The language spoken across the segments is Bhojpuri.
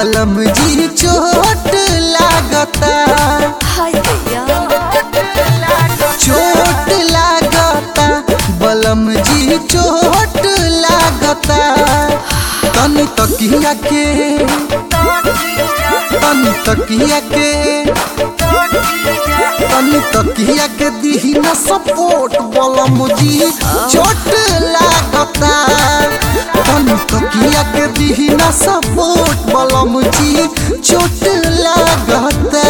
बलम जी चोट लागता हाय भैया चोट लागता बलम जी चोट लागता तनी तकिया के तनी तकिया के तनी तकिया के दीही न सपोर्ट बलम जी चोट लागता तनी तकिया के दीही न सपोर्ट बलम जी चोट लागता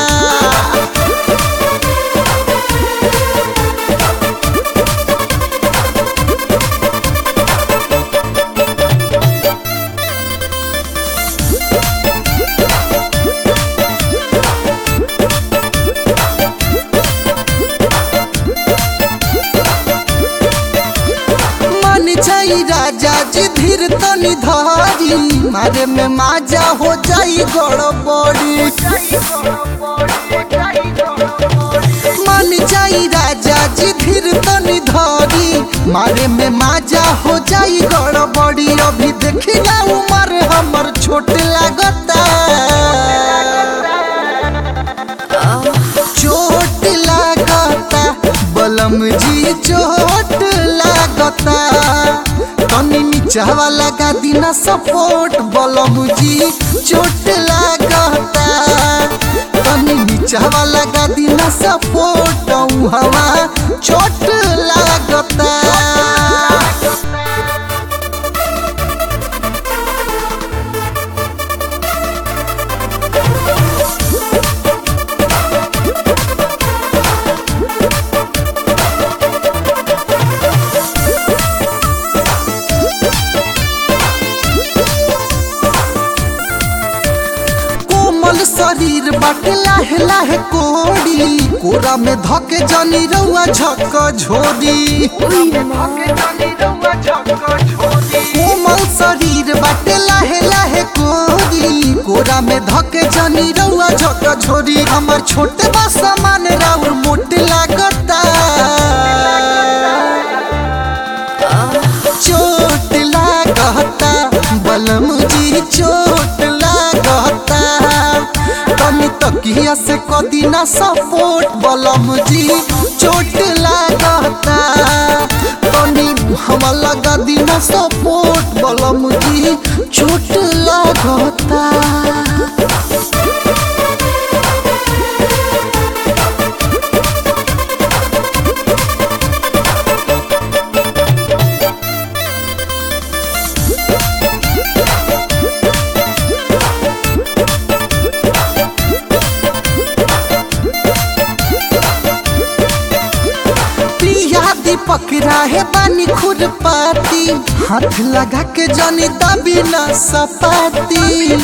मन जाई राजा जी धीर तनी धारी मारे में माजा हो जाई गड़बड़ी मन जाई राजा जी धीर तनी धारी मारे में माजा हो जाई गड़बड़ी अभी देखिला उमर हमर छोट लागता चोट लागता बलम जी चोट लागता तनी नीचा वाला गादीना सपोर्ट बलम जी चोट लागता तनी नीचा वाला गादीना सपोर्ट हवा चोट लागता कोमल शरीर बाटे लाहे लाहे कोड़ी कोरा में धके जनी रउआ झक झोरी कोमल शरीर बाटे लाहे लाहे कोरी कोरा में धके जनी रउआ झक झोरी हमर छोटे बा सामान राउर मोटे लागता चोट लागता बलम जी चोट लागता तनी तकिया से कदीना सपोर्ट बलम जी चोट लागता तनी हम लगा दीना सपोर्ट बलम जी चोट लागता पिया दीपक राहे बानी खुरपाती हाथ लगा के जनी दबी न सपाती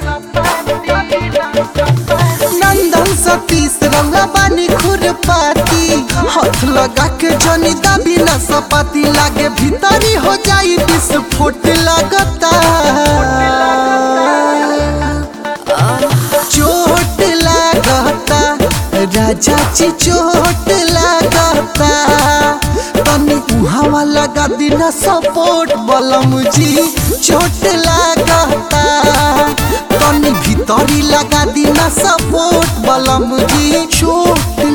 नंदन सतीश रंगा बानी खुरपाती हाथ लगा के जनी दबी न सपाती लागे भीतरी हो जाई विस्फोट लगता चोट लागता राजा जी चोट लागता तनी उहावा लगा दिना सपोर्ट बलम जी चोट लागता तनी भीतरी लगा दिना सपोर्ट बलम जी चोट